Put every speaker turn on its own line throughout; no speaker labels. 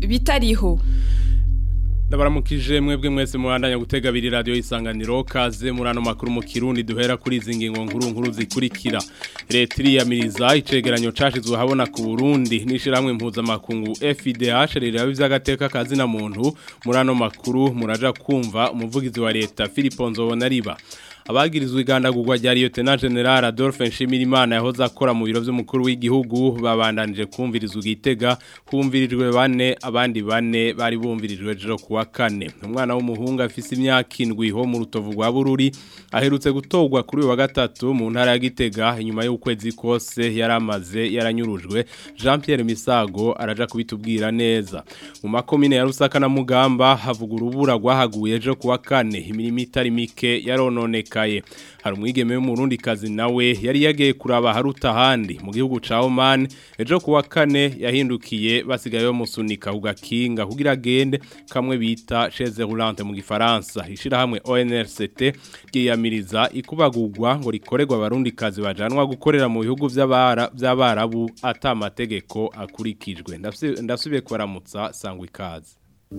bitariho
Ndabaramukije mwebwe mwese mubandanya gutega abiri radio isanganiro kaze muri ano makuru mu Kirundi duhera kuri izi ngingo nkuru nkuru zikurikira leta iriyamiriza icegeranyo cashizwe habona ku Burundi n'ishiramwe mpuzamakungu FIDH riraba ivy'agateka kazi na muntu muri ano makuru muraja kumva umuvugizi wa leta Philippe Nzobonariba abagirizwe igandagurwa rya Lieutenant General Adolphe Nshimirimana yahoze akora mu biro by'umukuru w'igihugu babandanije kumvirizwa igitega kumvirijwe bane abandi bane bari bumvirijwe ejo kuwa kane umwana w'umuhungu afise imyaka indwi ho mu rutovu rwa Bururi aherutse gutogwa kuri uyu wa gatatu mu ntara ya Gitega inyuma y'ukwezi kose yaramaze yaranyurujwe Jean Pierre Misago araja kubitubwira neza mu makomine ya Rusaka na Mugamba havuga urubura rwahaguye ejo kuwa kane imirimo itari mike yarononeka kaye hari umwigeme w'umurundi kazi nawe yari yagiye kuraba haruta handi mu gihugu ca Oman ejo kuwa kane yahindukiye basigaye bamusunika ugakinga kugira agende kamwe bita chaise roulante mu gifaransa ishira hamwe ONRCT giyamiriza ikubagurwa ngo rikorerwa abarundi kazi bajanwa gukorera mu bihugu by'abara by'abarabu atamategeko akurikijwe ndasubiye kubaramutsa sangwa ikaze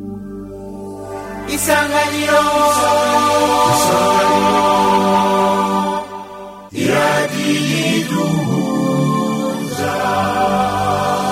isanganiro iradiyiduhuza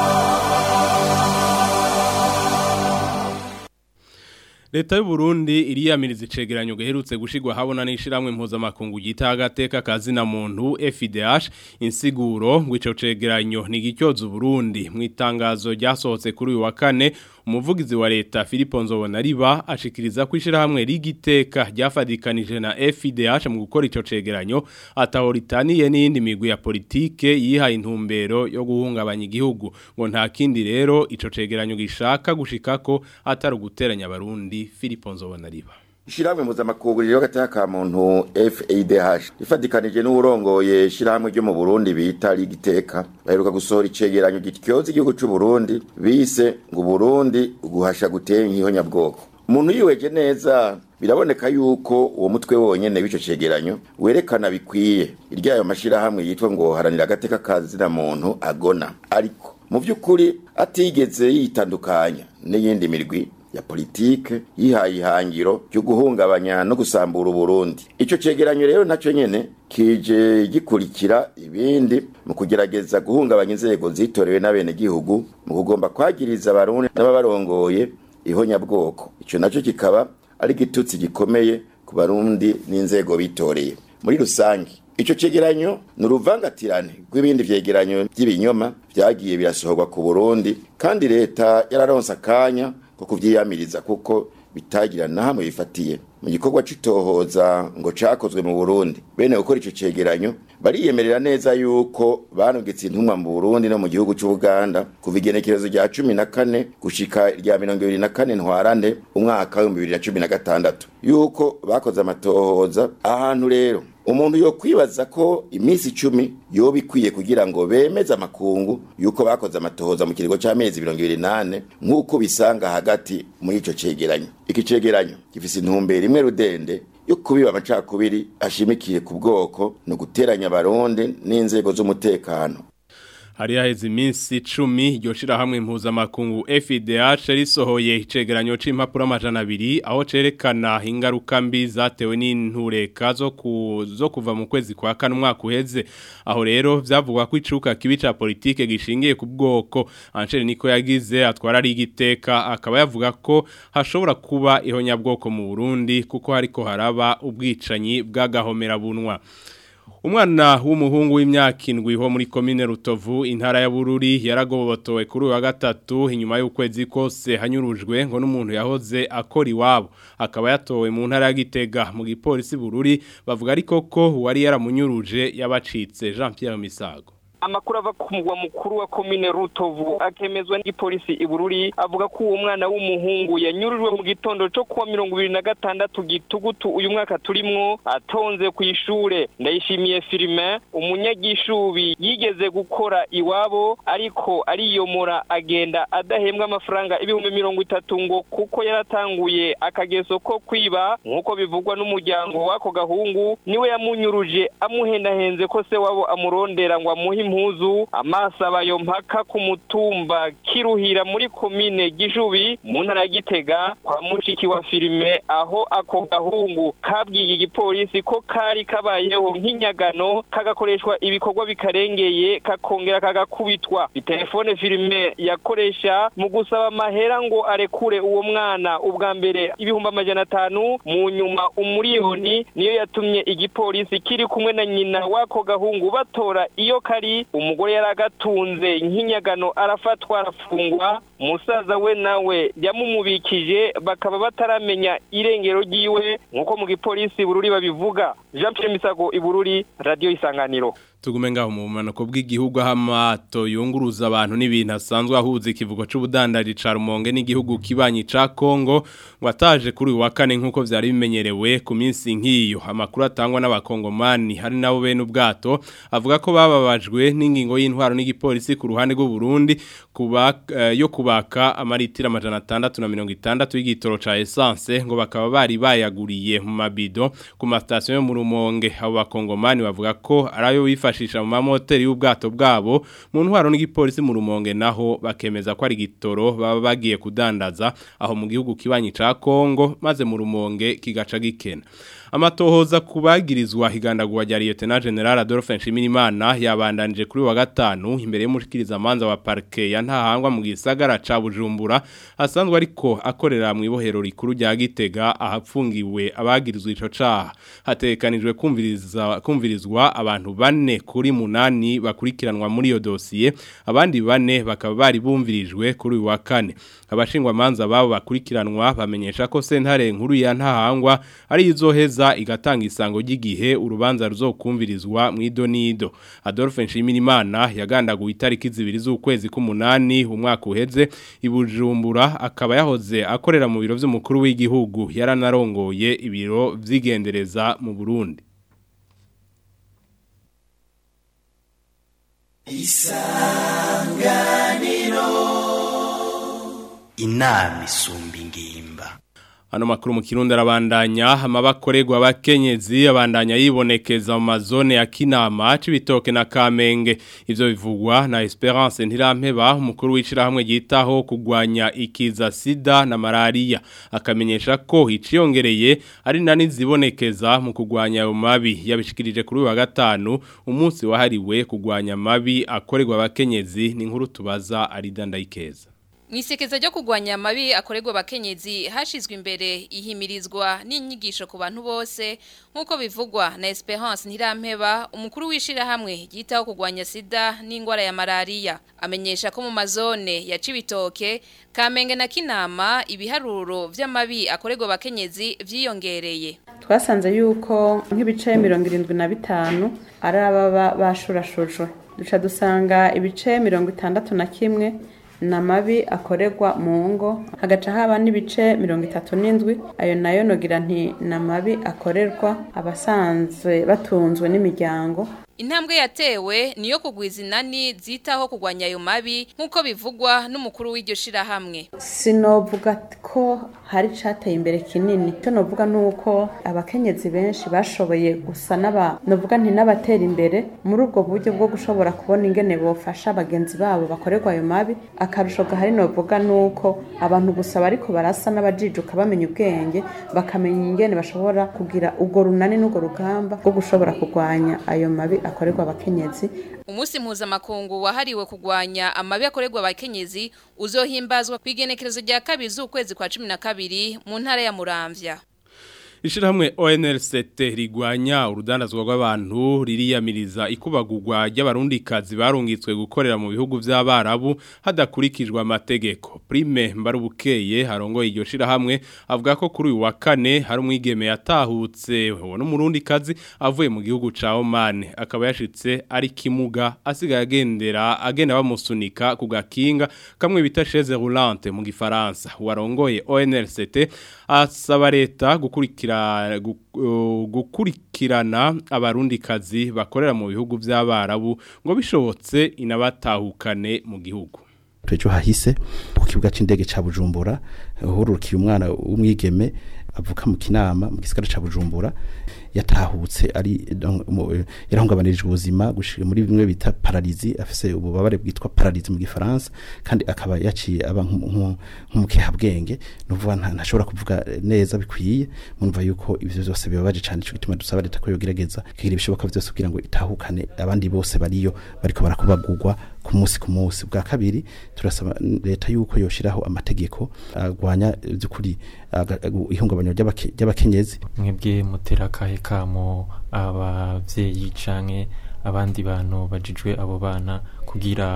Leta y'u Burundi iriyamiriza icegeranyo gaherutse gushigwa habona n'ishiramwe mpuzamakungu gita agateka kazi na muntu FIDH insiguro ngo ico cegeranyo ni gicyoza Burundi mu itangazo ryasohotse kuri uyu wa kane umuvugizi wa leta Philippe Nzobonariba ashikiriza ko ishirahamwe rigiteka ryafadikanije na FIDH mu gukora ico cegeranyo atahoritaniye n'indi migwi ya politike yihaye intumbero yo guhungabanya igihugu ngo nta kindi rero ico cegeranyo gishaka gushikako atari guteranya abarundi Philippe Nzobonariba
Ishiramwe mpuzamakungu ryo gateka ka muntu FADH ifadikanije n'urongoye shiramwe ryo mu Burundi bita ligiteka baheruka gusohora icegeranyo gityoza igihugu c'u Burundi bise ngo Burundi guhasha gutera inkihonya bwoko umuntu yiweje neza biraboneka yuko uwo mutwe wonyene w'ico cegeranyo werekana bikwiye iryayo mashirahamwe yitwa ngo haranira agateka kazi na muntu agona ariko mu vy'ukuri atigeze yitandukanya n'iyindi mirwi ya politike yihaye ihangiro ryo guhungabanya no gusambura Burundi ico cegeranyo rero nacyo nyene kije gikurikira ibindi mu kugerageza guhungabanya inzego zitorewe n'abene gihugu mu kugomba kwagiriza abarundi n'ababarongoye ihonyabwoko ico naco kikaba ari gitutsi gikomeye ku barundi n'inzego bitoreye muri rusange Ico cegeranyo ni uruvangatirane rw'ibindi vyegeranyo vy'ibinyoma vyagiye birasohorwa ku Burundi kandi leta yararonse akanya ko kuvyiyamiriza kuko bitagira na hamwe bifatiye mu gikorwa c'itohoza ngo cakozwe mu Burundi bene gukora ico cegeranyo bariyemerera neza yuko banugitse intumwa mu Burundi no mu gihugu c'u Uganda kuva igenekerezo rya 14 gushika rya 24 ntwarane umwaka wa 2016 yuko bakoze amatohoza ahantu rero umuntu yo kwibaza ko iminsi icumi yoba ikwiye kugira ngo bemeze amakungu yuko bakoze amatohoza mu kiringo c'amezi mirongo ibiri nane nk'uko bisanga hagati muri ico cegeranyo iki cegeranyo gifise intumbero imwe rudende yo kubiba amacakubiri ashimikiye ku bwoko no guteranya abarundi n'inzego z'umutekano
hari haheze iminsi icumi iryo shirahamwe mpuzamakungu FIDH risohoye icegeranyo c'impapuro amajana abiri aho cerekana ingaruka mbi zatewe n'intureka zo ku zo kuva mu kwezi kwa kane umwaka uheze aho rero vyavugwa ko icuka kibi ca politike gishingiye ku bwoko Angel niko yagize atwara ari igiteka akaba yavuga ko hashobora kuba ihonyabwoko mu Burundi kuko hariko haraba ubwicanyi bw'agahomera bunwa Umwana w'umuhungu w'imyaka indwi ho muri komine Rutovu intara ya Bururi yaragobotowe kuri wa gatatu inyuma y'ukwezi kose hanyurujwe ngo n'umuntu yahoze akora iwabo akaba yatowe mu ntara ya Gitega mu gipolisi Bururi bavuga ariko ko wari yaramunyuruje yabacitse Jean Pierre Misago
amakuru ava ku mugwa mukuru wa komine rutovu akemezwa n'igipolisi ibururi avuga ko uwo mwana w'umuhungu yanyurujwe mu gitondo cyo kuwa mirongo ibiri na gatandatu gitugutu uyu mwaka turimwo atonze ku ishure ndayishimiye filime umunyagishubi yigeze gukora iwabo ariko ariyomora agenda adahembwa amafaranga ibihumbi mirongo itatu ngo kuko yaratanguye akageso ko kwiba nk'uko bivugwa n'umuryango w'ako gahungu niwe yamunyuruje amuhendahenze ko se wabo amurondera ngo amuhe impuzu amaso abayo mpaka ku mutumba kiruhira muri komine gishubi mu ntara ya gitega kwa mushiki wa filime aho ako gahungu kabwiye igipolisi ko kari kabayeho nk'inyagano kagakoreshwa ibikorwa bikarengeye kakongera kagakubitwa telefone filime yakoresha mu gusaba amahera ngo arekure uwo mwana ubwa mbere ibihumbi amajana atanu mu nyuma umuriyoni niyo yatumye igipolisi kiri kumwe na nyina w'ako gahungu batora iyo kari umugore yari agatunze nk'inyagano arafatwa arafungwa umusaza we nawe yamumubikije bakaba bataramenya irengero ryiwe nk'uko mu gipolisi bururi babivuga jean pierre misago ibururi radiyo isanganiro
tugume ngaho mu bumanuko bw'igihugu aho amato yunguruza abantu n'ibintu asanzwe ahuza ikivugo c'ubudandaji ca Rumonge n'igihugu kibanyi ca Kongo ngo ataje kuri uyu wa kane nk'uko vyari bimenyerewe ku minsi nk'iyo amakuru atangwa n'abakongomani hari nabo bene ubwato avuga ko bababajwe n'ingingo y'intwaro n'igipolisi ku ruhande rw'u Burundi kuba uh, yo kubaka amaritira amajana atandatu na mirongo itandatu y'igitoro ca essence ngo bakaba bari bayaguriye mu mabido ku masitasiyo yo mu Rumonge abo bakongomani bavuga ko arayo wifa bifashisha mu mamoteri y'ubwato bwabo mu ntwaro n'igipolisi mu rumonge naho bakemeza ko ari gitoro baba bagiye kudandaza aho mu gihugu kibanyi ca Kongo maze mu rumonge kigaca gikena amatohoza kubagirizwa higandagwa rya Lieutenant General Adolphe Nshimirimana yabandanije kuri wa gatanu imbere y'umushikiriza manza wa parke ya ntahangwa mu gisagara ca Bujumbura asanzwe ariko akorera mu ibohero rikuru rya Gitega ahapfungiwe abagirizwa ico caha hatekanijwe kumviriza kumvirizwa abantu bane kuri munani bakurikiranwa muri iyo dosiye abandi bane bakaba bari bumvirijwe kuri uyu wa kane abashingwa manza babo bakurikiranwa bamenyesha ko sentare nkuru ya ntahangwa ari izoheza igatanga isango ry'igihe urubanza ruzokumvirizwa mu idonido Adolphe Nshimirimana yagandaguye itariki zibiri z'ukwezi k'umunani umwaka uheze ibujumbura akaba yahoze akorera mu biro by'umukuru w'igihugu yaranarongoye ibiro vyigendereza mu Burundi
isanganiro inama isumba ingimba
Hano makuru mu kirundi arabandanya amabakorerwa abakenyezi abandanya yibonekeza mu mazone ya Kinama cibitoke na Kamenge ivyo bivugwa na Esperance Ntirampeba umukuru wicira hamwe yitaho kugwanya ikiza sida na malaria akamenyesha ko iciyongereye ari nani zibonekeza mu kugwanya ayo mabi yabishikirije kuri wa gatanu umunsi wahariwe kugwanya mabi akorerwa abakenyezi ni nkuru tubaza aridandayikeza
Mwisekeza ryo kugwanya amabi akorerwa abakenyezi hashizwe imbere ihimirizwa n'inyigisho ku bantu bose nkuko bivugwa na Esperance Ntirampeba umukuru wishira hamwe yitaho kugwanya sida n'ingwara ya malaria amenyesha ko mu mazone ya Cibitoke Kamenge na Kinama ibiharuro vy'amabi akorerwa abakenyezi vyiyongereye
twasanze yuko nk'ibice 75 ari ababa bashurashujwe duca dusanga ibice 61 na mabi akorerwa mu ngo hagaca haba n'ibice mirongo itatu n'indwi ayo nayo nogira nti na mabi akorerwa abasanzwe batunzwe n'imiryango
Intambwe yatewe niyo kugwiza inani zitaho kugwanya ayo mabi nkuko bivugwa n'umukuru w'iryo shirahamwe.
Sinovuga ko hari cateye imbere kinini. Cyo novuga nuko abakenyezi benshi bashoboye gusa n'aba novuga nti n'abatera imbere muri ubwo buryo bwo gushobora kubona ingene bofasha abagenzi babo bakorerwa ayo mabi. Akarusho gahari novuga nuko abantu gusa bariko barasa n'abajijuka bamenya ubwenge bakamenya ingene bashobora kugira ubwo runani n'ubwo rugamba rwo gushobora kugwanya ayo mabi akorerwa abakenyezi
Umusi mpuzamakungu wahariwe kugwanya amabi akorerwa abakenyezi uzohimbazwa kwigenekerezo rya kabiri z'ukwezi kwa 12 mu ntara ya Muramvya.
Ishirahamwe ONLCT rigwanya urudandazwa rw'abantu ririyamiriza ikubagurwa ry'abarundikazi barungitswe gukorera mu bihugu by'abarabu hadakurikijwe amategeko. Prime Mbarubukeye harongoye iryo shirahamwe avuga ko kuri uyu wa kane hari umwigeme yatahutse uwo n'umurundikazi avuye mu gihugu ca Oman akaba yashitse ari kimuga asigaye agendera agenda bamusunika ku gakinga kamwe bita chaise roulante mu gifaransa. Warongoye ONLCT asaba leta gukurikira gukurikirana abarundikazi bakorera mu bihugu by'abarabu ngo bishobotse inabatahukane mu gihugu
Twejo hahise ku kibuga c'indege ca Bujumbura hurukiye umwana w'umwigeme avuka mu kinama mu gisigara ca Bujumbura yatahutse ari donc, mu- eh, yarahungabanirijwe ubuzima gushika muri bimwe bita paralizi afise ububabare bwitwa paralizi mu gifaransa kandi akaba yaciye aba nk'umu- nk'umu- nk'umukehabwenge nuvuga nta ntashobora kuvuga eh, neza bikwiye mumva yuko ivyo byose bibabaje cyane ico gituma dusaba leta ko yogerageza kugira ibishoboka byose kugira ngo itahukane abandi bose bariyo bariko barakubagurwa ku munsi ku munsi bwa kabiri turasaba leta yuko yoshiraho amategeko agwanya by'ukuri aga- agu- ihungabanya ry'abake- ry'abakenyezi
mwebwe mutera akahe kamo abavyeyi canke abandi bantu bajijwe abo bana kugira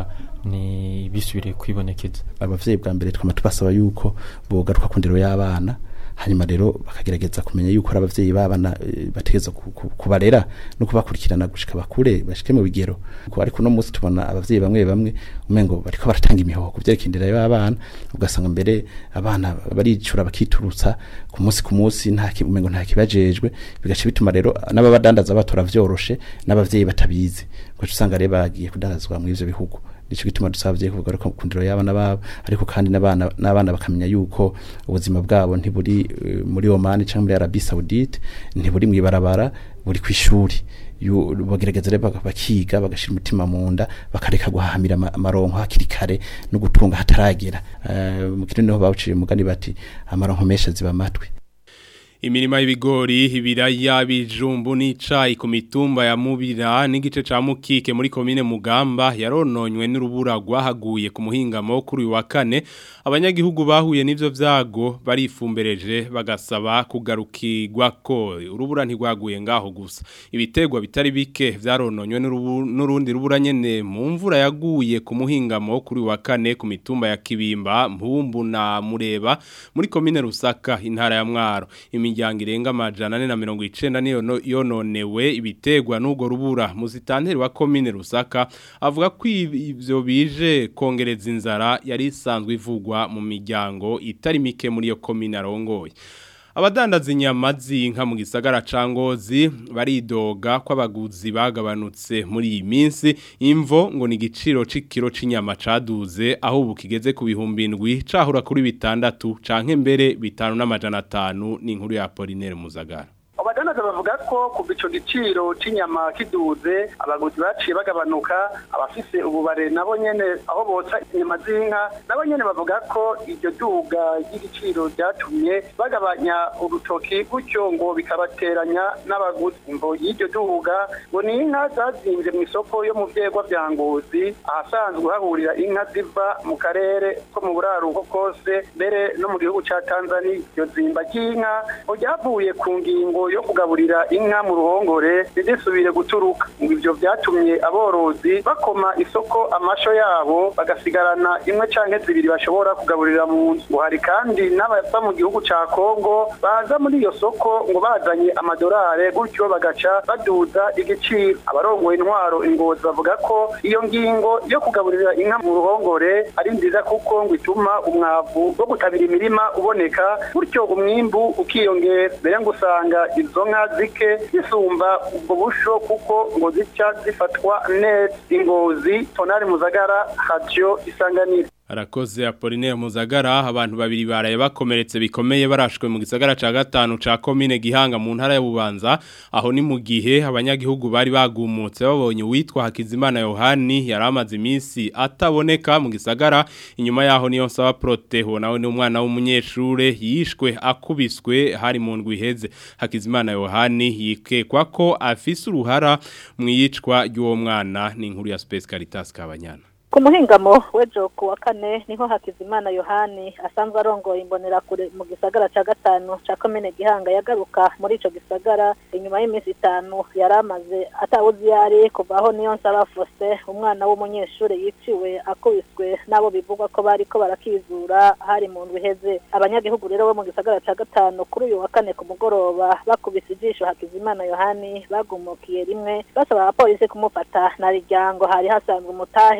ni bisubire kwibonekeza
abavyeyi bwa mbere twama tubasaba yuko bogaruka ku ndero y'abana hanyuma rero bakagerageza kumenya yuko ari abavyeyi b'abana eh, bategeza ku- ku- kubarera no kubakurikirana gushika bakure bashike mu bigero Kuko ariko no munsi tubona abavyeyi bamwe bamwe umengo bariko baratanga imihoho ku vyerekeye indero y'abana ugasanga mbere abana baricura bakiturutsa ku munsi ku munsi nta ki- umengo nta kibajejwe bigaca bituma rero n'ababadandaza batora vyoroshe n'abavyeyi batabizi ugaca usanga rero bagiye kudandazwa mu ivyo bihugu nico gituma dusabye kuvuga ko kundiro y'abana babo ariko kandi n'abana n'abana bakamenya yuko ubuzima bwabo ntiburi eh, muri Oman cyangwa muri Arabie Saoudite ntiburi mwibarabara buri kwishuri Yu- bagerageza rero baka- bakiga bagashira umutima mu nda bakareka guhahamira ama- amaronko hakiri kare no gutunga hataragera Eh, mu kirundi niho bawuciye umugani bati amaronko menshi aziba amatwi
Imirima y'ibigori, ibiraya, bijumbu n'icayi ku mitumba ya Mubira n'igice ca Mukike muri komine Mugamba yarononywe n'urubura rwahaguye ku muhingamo kuri uyu wa kane. Abanyagihugu bahuye n'ivyo vyago barifumbereje bagasaba kugarukirwa ko urubura ntigwaguye ngaho gusa. Ibitegwa bitari bike vyarononywe n'urubu- n'urundi rubura nyene mu mvura yaguye ku muhingamo kuri uyu wa kane ku mitumba ya Kibimba, Mpumbu na Mureba muri komine Rusaka intara ya Mwaro. Imiryango irenga amajana ane na mirongo icenda niyo no- yononewe ibitegwa n'ubwo rubura muzitanteri wa komine Rusaka avuga ko ivyo bije kongereza inzara yari isanzwe ivugwa mu miryango itari mike muri iyo komine arongoye. Abadandaza inyama z'inka mu gisagara ca Ngozi baridoga ko abaguzi bagabanutse muri iyi minsi imvo ngo ni igiciro c'ikiro c'inyama caduze aho ubu kigeze ku bihumbi indwi cahura kuri bitandatu canke mbere bitanu n'amajana atanu ni inkuru ya Apollinaire Muzagara.
abadandaza bavuga ko kuva ico giciro c'inyama kiduze abaguzi baciye bagabanuka abafise ububare nabo nyene aho botsa inyama z'inka nabo nyene bavuga ko iryo duga ry'igiciro ryatumye bagabanya urutoki gutyo ngo bikabateranya n'abaguzi imvo y'iryo duga ngo ni inka zazimvye mu isoko yo mu vyegwa vya ngozi ahasanzwe hahurira inka ziva mu karere ko mu buraruko kose mbere no mu gihugu ca tanzania iryo zimba ry'inka ngo ryavuye ku ngingo yo kugaburira inka mu ruhongore ntizisubire guturuka ngo ivyo vyatumye aborozi bakoma isoko amasho yabo bagasigarana imwe canke zibiri bashobora kugaburira mu nzu ngo hari kandi n'abava mu gihugu ca kongo baza muri iyo soko ngo bazanye amadorare gutyo bagaca baduza igiciro abarongoye intwaro ingozi bavuga ko iyo ngingo yo kugaburira inka mu ruhongore ari nziza kuko ngo ituma umwavu wo gutabira imirima uboneka gutyo umwimbu ukiyongera mbere ngo usanga izo nka zike zisumba ubwo busho kuko ngo zica zifatwa neza ingozi tonari muzagara radio isanganiro
Arakoze Apollinaire Muzagara abantu babiri baraye bakomeretse bikomeye barashwe mu gisagara ca gatanu ca commune Gihanga mu ntara ya Bubanza aho ni mu gihe abanyagihugu bari bagumutse babonye witwa Hakizimana Yohani yaramaze iminsi ataboneka mu gisagara inyuma yaho niyo nsaba Proteho nawe ni umwana w'umunyeshure yishwe akubiswe hari mu ndwi iheze Hakizimana Yohani yikekwa ko afise uruhara mu yicwa ry'uwo mwana ni inkuru ya Space Caritas Kabanyana
ku muhingamo w'ejo ku wa kane niho hakizimana yohani asanzwe arongoye imbonerakure mu gisagara cya gatanu cya komine gihanga yagaruka muri icyo gisagara inyuma y'iminsi itanu yari amaze atawuzi iyo ari kuva aho niyo nsaba fose umwana w'umunyeshuri yiciwe akubiswe n'abo bivugwa ko bari ko barakizura hari mu ndwi iheze abanyagihugu rero bo mu gisagara cya gatanu kuri uyu wa kane ku mugoroba bakubise ijisho hakizimana yohani bagumukiye rimwe basaba abapolisi kumufata na riryango hari hasanzwe umutahe umuro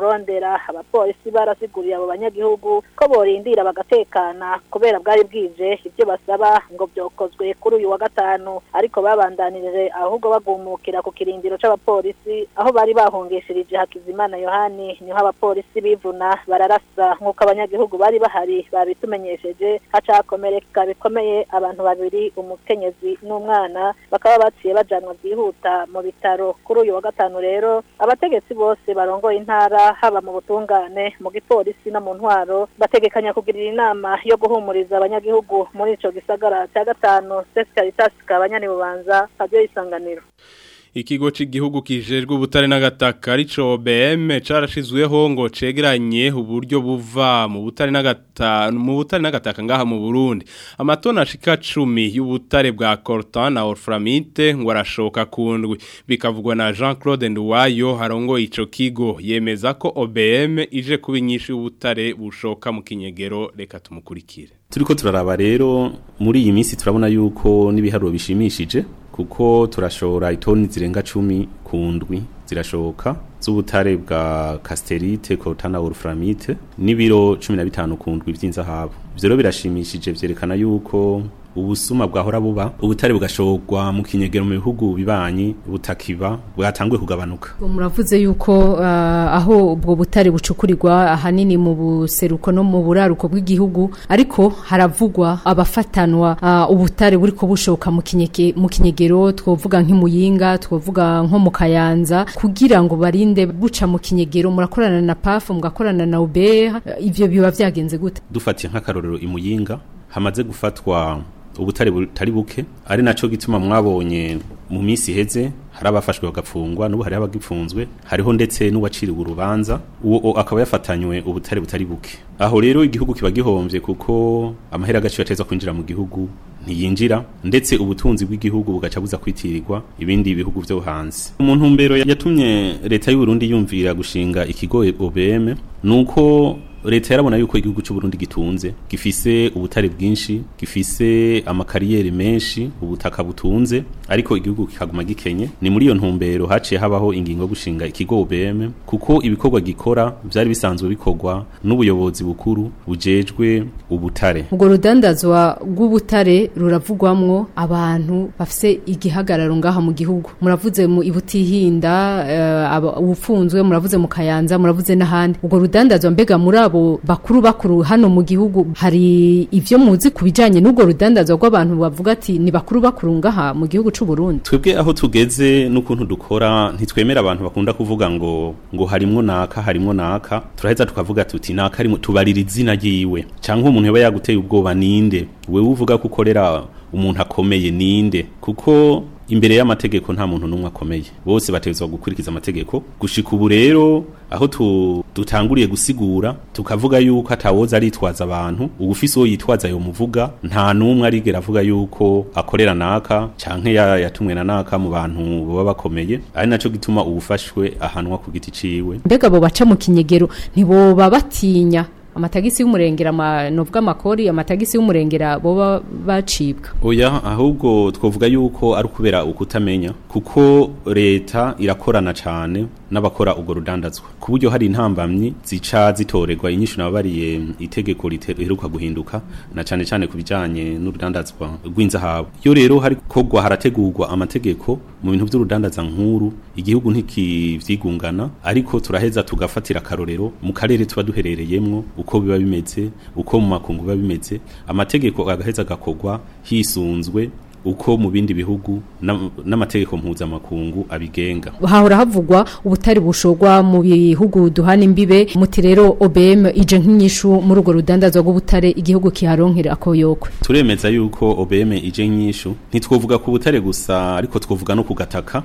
bamurondera abapolisi barasiguriye abo banyagihugu ko borindira bagatekana kubera bwari bwije ibyo basaba ngo byokozwe kuri uyu wa gatanu ariko babandanirije ahubwo bagumukira ku kirindiro c'abapolisi aho bari bahungishirije Hakizimana Yohani niho abapolisi bivuna bararasa nk'uko abanyagihugu bari bahari babitumenyesheje hacakomereka bikomeye abantu babiri umukenyezi n'umwana bakaba baciye bajanwa byihuta mu bitaro kuri uyu wa gatanu rero abategetsi bose barongoye intara haba mu butungane mu gipolisi no mu ntwaro bategekanya kugirira inama yo guhumuriza abanyagihugu muri ico gisagara cya gatanu Caritas kabanyani bubanza radio isanganiro
Ikigo c'igihugu kijejwe ubutare n'agataka arico OBM carashizweho ngo cegeranye uburyo buva mu butare n'agataka mu butare n'agataka ngaha mu Burundi amatona ashika 10 y'ubutare bwa coltan na orframite ngo arashoka kundwi bikavugwa na Jean-Claude Nduwayo harongo ico kigo yemeza ko OBM ije kubinyisha ubutare bushoka mu kinyegero reka tumukurikire
turiko turaraba rero muri iyi minsi turabona yuko n'ibiharuro bishimishije kuko turashora itoni zirenga cumi ku ndwi zirashoka z'ubutare bwa casterite coltana wolframite n'ibiro cumi na bitanu ku ndwi vy'inzahabu ivyo rero birashimishije vyerekana yuko ubusuma bwahora buba ubutare bugashogwa mu kinyegero mu bihugu bibanyi butakiba bwatanguye kugabanuka
muravuze yuko uh, aho ubwo butare bucukurirwa ahanini mu buseruko no mu buraruko bw'igihugu ariko haravugwa abafatanwa uh, ubutare buriko bushoka mu kinyege mu kinyegero twovuga nk'imuyinga twovuga nko mu kayanza kugira ngo barinde buca mu kinyegero murakorana na PAF mugakorana na UBR uh, ivyo biba vyagenze gute
dufatiye nk'akarorero imuyinga hamaze gufatwa ubutare butari buke ari naco gituma mwabonye mu minsi iheze hari abafashwe bagapfungwa n'ubu hari abagipfunzwe hariho ndetse n'uwaciriwe urubanza uwo akaba yafatanywe ubutare butari buke aho rero igihugu kiba gihomvye kuko amahera agaciro ateza kwinjira mu gihugu ntiyinjira ndetse ubutunzi bw'igihugu bugaca buza kwitirirwa ibindi bihugu vyo hanze umuntu mbero yatumye leta y'u Burundi yumvira gushinga ikigo OBM nuko leta yarabona yuko igihugu cy'u Burundi gitunze gifise ubutare bwinshi gifise amakariyeri menshi ubutaka butunze ariko igihugu kikaguma gikenye ni muri iyo ntumbero haciye habaho ingingo yo gushinga ikigo OBM kuko ibikorwa gikora byari bisanzwe bikorwa n'ubuyobozi bukuru bujejwe ubutare
ubwo rudandazwa rw'ubutare ruravugwamwo abantu bafise igihagararo ngaha mu gihugu muravuze mu ibutihinda uh, ubufunzwe muravuze mu kayanza muravuze n'ahandi ubwo rudandazwa mbega muri abo bakuru bakuru hano mu gihugu hari ivyo muzi kubijanye n'ubwo rudandazwa rw'abantu bavuga ati ni bakuru bakuru ngaha mu gihugu c'u Burundi
twebwe aho tugeze n'ukuntu dukora ntitwemera abantu bakunda kuvuga ngo ngo harimwo naka harimwo naka turaheza tukavuga tuti naka arimo tubarira izina ryiwe canke umuntu yaba yaguteye ubwoba ninde wewe uvuga ko ukorera umuntu akomeye ninde kuko imbere y'amategeko nta muntu n'umwe akomeye bose bategerezwa gukurikiza amategeko gushika ubu rero aho dutanguriye gusigura tukavuga yuko atawoza aritwaza abantu ugufise uwo yitwaza yo muvuga nta n'umwe arigera avuga yuko akorera naka canke yatumwe na naka mu bantu baba bakomeye ari naco gituma ubufashwe ahanwa ku giti ciwe
mbega abo baca mu kinyegero ntiboba batinya amatagisi y'umurengera novuga amakori amatagisi y'umurengera boba bacibwa
oya ahubwo twovuga yuko ari ukubera ukutamenya kuko leta irakorana cane n'abakora ubwo rudandazwa ku buryo hari intambamyi zica zitorerwa inyishu nababariye itegeko riheruka guhinduka na cane cane ku bijanye n'urudandazwa rw'inzahabu iyo rero hari kogwa harategurwa amategeko mu bintu by'urudandaza nkuru igihugu ntikivyigungana ariko turaheza tugafatira akarorero mu karere tuba duherereyemwo uko biba bimeze uko mu makungu biba bimeze amategeko agaheza agakogwa hisunzwe uko mu bindi bihugu n'amategeko mpuzamakungu abigenga
hahora havugwa ubutari bushogwa mu bihugu duhana imbibe muti rero OBM ije nk'inyishu muri urwo rudandazwa rw'ubutare igihugu kiharonkera akoyokwe
turemeza yuko OBM ije nk'inyishu ntitwovuga ku butare gusa ariko twovuga no ku gataka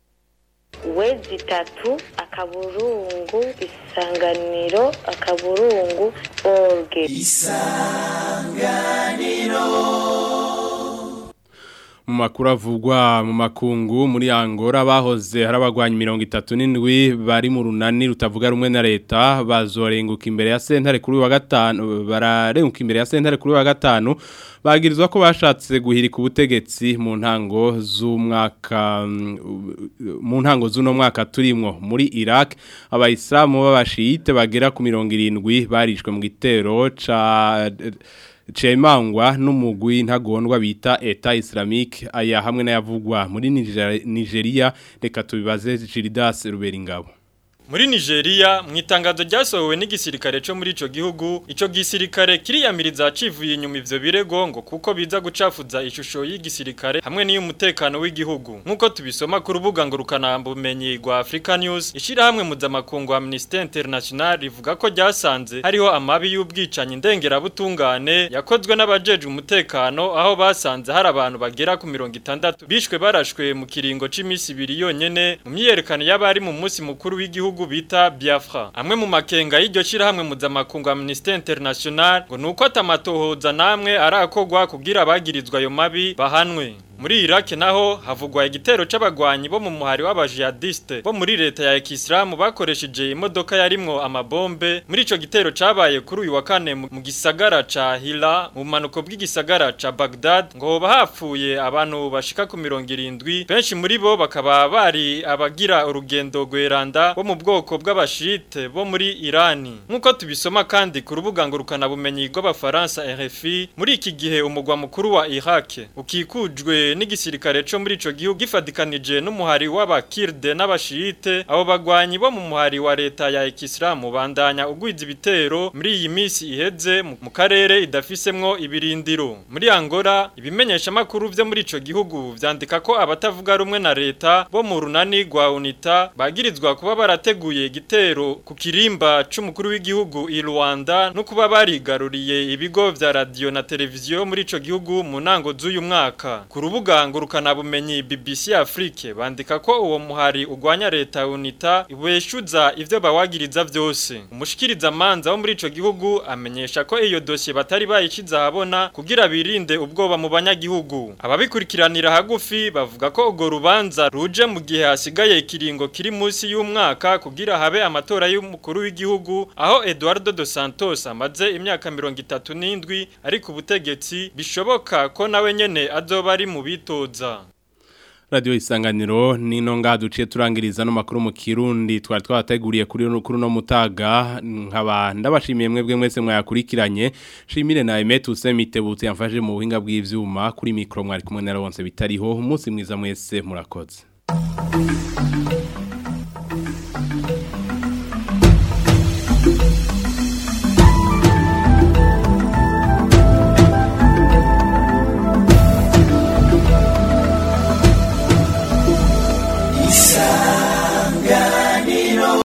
wezi itatu akaburungu isanganiro akaburungu orge
isanganiro
mu makuru avugwa mu makungu muri Angola bahoze harabagwanya 37 bari mu runani rutavuga rumwe na leta bazorenguka imbere ya sentare kuri wa gatanu bararenguka imbere ya sentare kuri wa gatanu bagirizwa ko bashatse guhirika ubutegetsi mu ntango z'umwaka mu ntango z'uno mwaka turimwo muri Iraq abayisilamu b'abashiyite bagera ku 70 barishwe mu gitero ca Chemangwa n'umugwi ntagondwa bita Eta Islamique aya hamwe n'ayavugwa muri Nigeria reka tubibaze Gildas Ruberingabo
Muri Nigeria mu itangazo ryasohowe n'igisirikare cyo muri ico gihugu ico gisirikare kiriyamiriza civuye inyuma ivyo birego ngo kuko biza gucafuza ishusho y'igisirikare hamwe n'iy'umutekano w'igihugu nkuko tubisoma ku rubuga ngurukana bumenyi rwa Africa News ishira hamwe mpuzamakungu Amnesty International rivuga ko ryasanze hariho amabi y'ubwicanyi ndengera butungane yakozwe n'abajeje umutekano aho basanze hari abantu bagera ku 60 bishwe barashwe mu kiringo c'imisi ibiri yonyene mu myiyerekano y'abari mu munsi mukuru w'igihugu gihugu bita Biafra amwe mu makenga y'iryo shirahamwe mpuzamakungu Amnesty International ngo nuko atamatohoza namwe arakogwa kugira abagirizwa ayo mabi bahanwe muri Iraq naho havugwa igitero c'abagwanyi bo mu muhari w'abajihadiste bo muri leta ya Islam bakoresheje imodoka yarimwo amabombe muri ico gitero cabaye kuri uyu wa kane mu gisagara ca Hila mu manuko bw'igisagara ca Baghdad ngo hoba hapfuye abantu bashika ku 70 benshi muri bo bakaba bari abagira urugendo gweranda bo mu bwoko bw'abashite bo muri Irani nkuko tubisoma kandi ku rubuga ngurukana bumenyi rw'abafaransa RFI muri iki gihe umugwa mukuru wa Iraq ukikujwe n'igisirikare cyo muri ico gihugu gifadikanije n'umuhari w'abakirde n'abashiyite abo bagwanyi bo mu muhari wa leta ya Islam bandanya ugwiza ibitero muri iyi misi iheze mu karere idafisemwo ibirindiro muri Angola ibimenyesha makuru vyo muri ico gihugu vyandika ko abatavuga rumwe na leta bo mu runani rwa UNITA bagirizwa kuba barateguye igitero ku kirimba c'umukuru w'igihugu i Rwanda no kuba barigaruriye ibigo vya radio na televiziyo muri ico gihugu mu nango z'uyu mwaka ku rubuga ngurukana bumenyi BBC Afrique bandika ko uwo muhari ugwanya leta UNITA ibeshuza ivyo bawagiriza vyose umushikiriza manza wo muri ico gihugu amenyesha ko iyo dossier batari bayiciza habona kugira birinde ubwoba mu banyagihugu ababikurikiranira hagufi bavuga ko ugo rubanza ruje mu gihe hasigaye ikiringo kiri musi y'umwaka kugira habe amatora y'umukuru w'igihugu aho Eduardo dos Santos amaze imyaka 37 ari ku butegetsi bishoboka ko nawe nyene azoba ari mu bitoza
Radio isanganiro nino nga duciye turangiriza no makuru mu Kirundi twari twateguriye kuri kuri no mutaga nkaba ndabashimiye mwebwe mwese mwayakurikiranye shimire na Emetu Semitebutse yamfaje mu buhinga bw'ivyuma kuri micro mwari kumwe na Ronse bitariho umunsi mwiza mwese murakoze